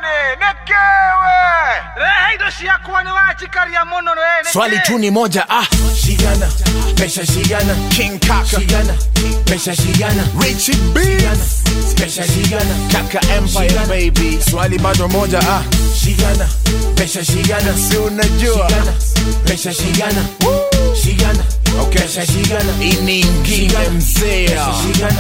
nekewe rehe indo ciakwa nĩ wanjikaria mũno we nĩkĩ? swali tu ni moja ah Shigana, pesa shigana, king kaka shigana, pesa shigana, richie b pesa shigana, kaka empire baby swali bado moja ah shigana, pesa shigana, si unajua shigana, pesa shigana, shigana, Okay. pesa shigana, ini ingine mzee pesa shigana,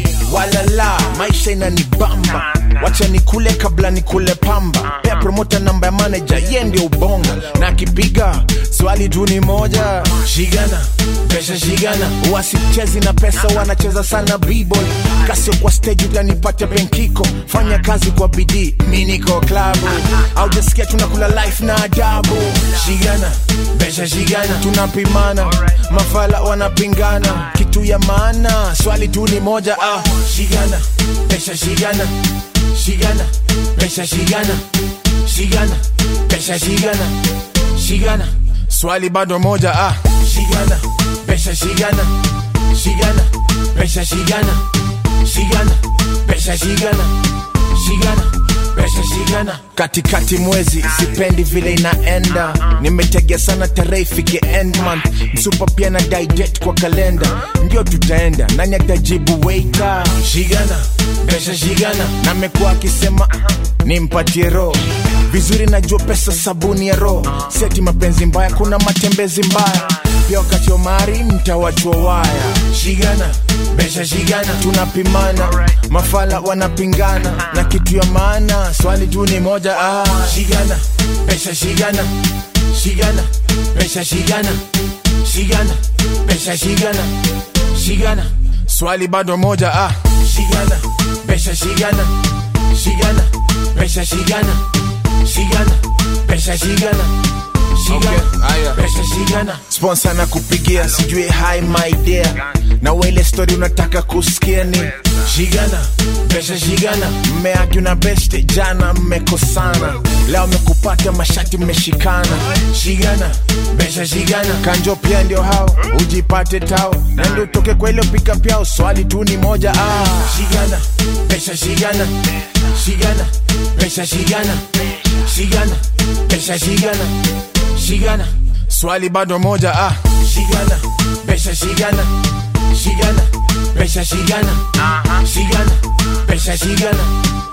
walala maisha inanibamba wacha nikule kabla nikule pamba pea promota namba ya manaja ye ndio ubonga na akipiga swali tu ni moja shigana, pesa shigana, wasichezi na pesa wanacheza sana b-boy kasio kwa stage utanipata benkiko fanya kazi kwa bidii mi niko klabu aujasikia tunakula life na adabu shigana, pesa shigana, tunapimana mafala wanapingana kitu ya maana swali tu ni moja ah. shigana, pesa shigana, shigana, pesa shigana, shigana, pesa shigana, shigana, swali bado moja ah. shigana, pesa shigana, shigana, pesa shigana, shigana, pesa shigana, shigana, pesa shigana, katikati mwezi sipendi vile inaenda nimetegea sana tarehe ifike end month msupa pia na date kwa kalenda ndio tutaenda nani atajibu waiter shigana, pesa shigana, na amekuwa akisema nimpatie roho vizuri najua pesa sabuni ya roho seti mapenzi mbaya kuna matembezi mbaya pia wakati wa mari mtawachwa waya shigana, pesa shigana, tunapimana mafala wanapingana na kitu ya maana swali tu ni moja ah. shigana, pesa shigana, shigana, pesa shigana, shigana, pesa shigana, shigana, swali bado moja ah. shigana, pesa shigana, shigana, pesa shigana, shigana, pesa shigana, shigana, Okay, haya. pesa shigana, sponsor na kupigia sijui hi my dear na wele story unataka kusikia ni shigana, pesa shigana, mmeagi na beste jana mmekosana leo mmekupata mashati mmeshikana shigana, pesa shigana, kanjo pia ndio hao ujipate tao na ndio utoke kwa ile pika pyao swali tu ni moja ah. shigana, pesa shigana, shigana, pesa shigana, shigana, pesa shigana, shigana, swali bado moja ah. shigana, pesa shigana, shigana, pesa shigana, shigana, pesa shigana,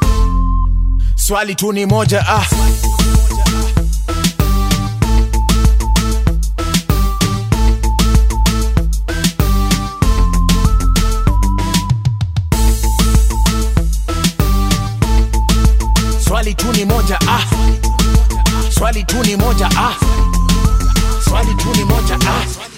swali tu ni moja ah. swali tu ni moja ah. swali tu ni moja ah. swali tu ni moja ah.